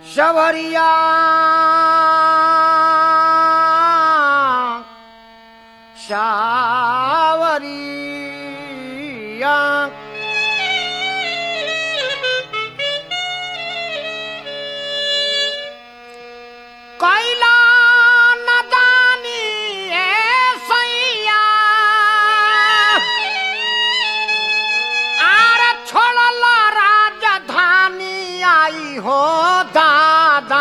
सवरिया सावरिया कैला नदानी ए सैया आर छोड़ल राजधानी आई हो दादा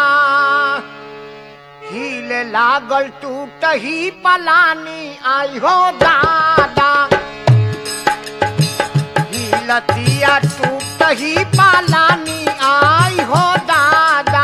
हिले लागल टूट ही पलानी आई हो दादा हिलतिया टूट ही पलानी आई हो दादा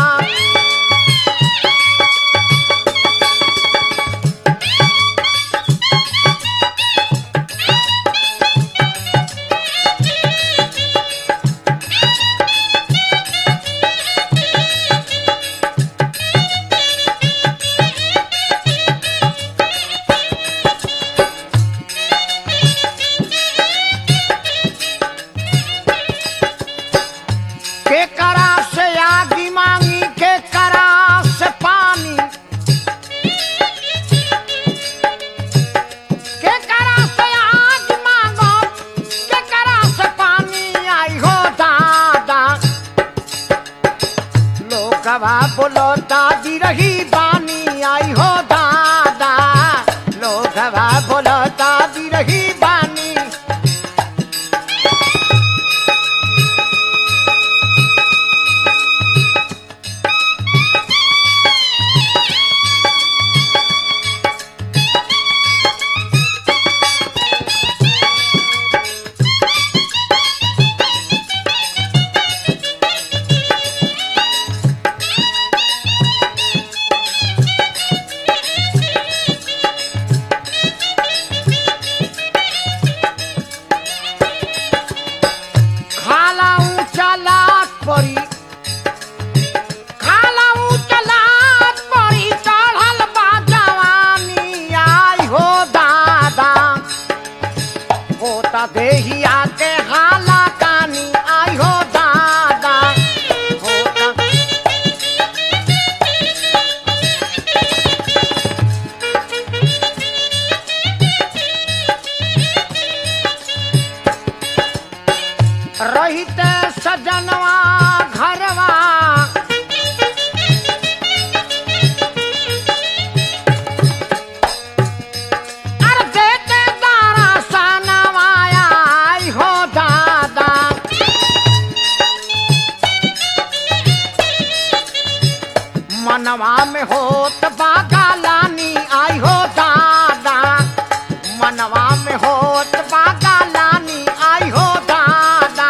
के करा से आगी मांगी के करा से पानी के करा से आग मांगो के करा से पानी आई हो दादा लोगवा बोलो दादी रही बानी आई हो दादा लोगवा बोलो दादी रही बानी खाला ऊंचा लात परी खाला ऊंचा लात परी चढ़ल बा जवानी आई हो दादा होता देहिया के हाला कानी आई हो दादा होता रहिते सजनवा घरवा अरे देते दारा सनवा आई हो दादा मनवा में होत बागा लानी आई हो दादा मनवा में होत बागा लानी आई हो दादा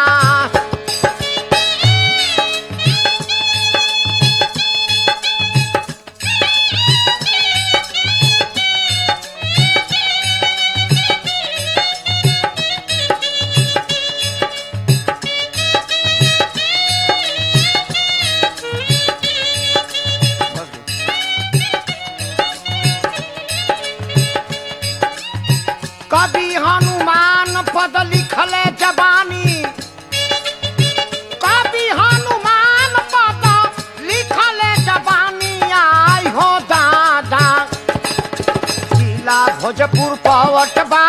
कभी हनुमान पद लिखले जबानी कभी हनुमान पद लिखले जबानी आई हो दादा जिला भोजपुर पवट बा